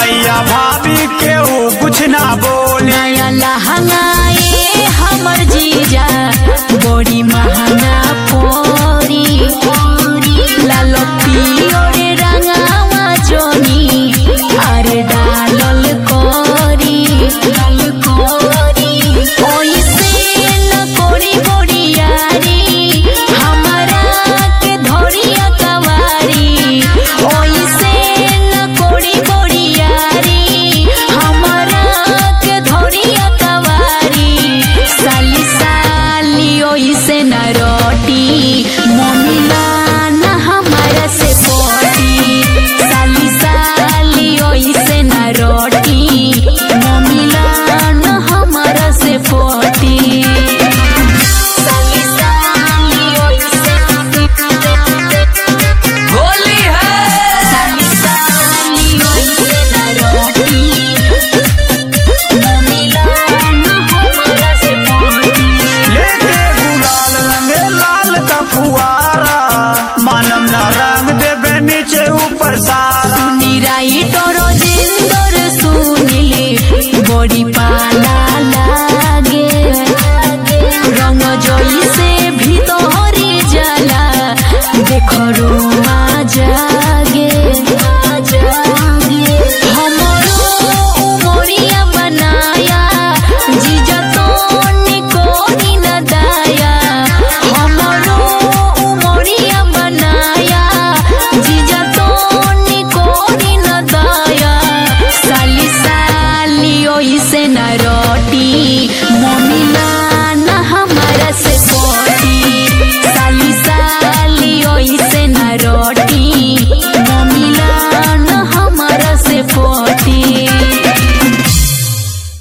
भैया भाभी केहू कुछ ना बोले नया लहंगाए हमर जीजा बड़ी महंगा पोरी लालो पियोरे रंगावा जोनी अरे डालल कोरी ओइसे न कोरी बोरियारी हमरा के धोरिया कवारी ओइसे न कोरी बोरियारी हमरा के धोरिया कवारी साली साली ओइसे न रोटी मम्मीला न हमरा से पोटी साली साली ओइसे न रोटी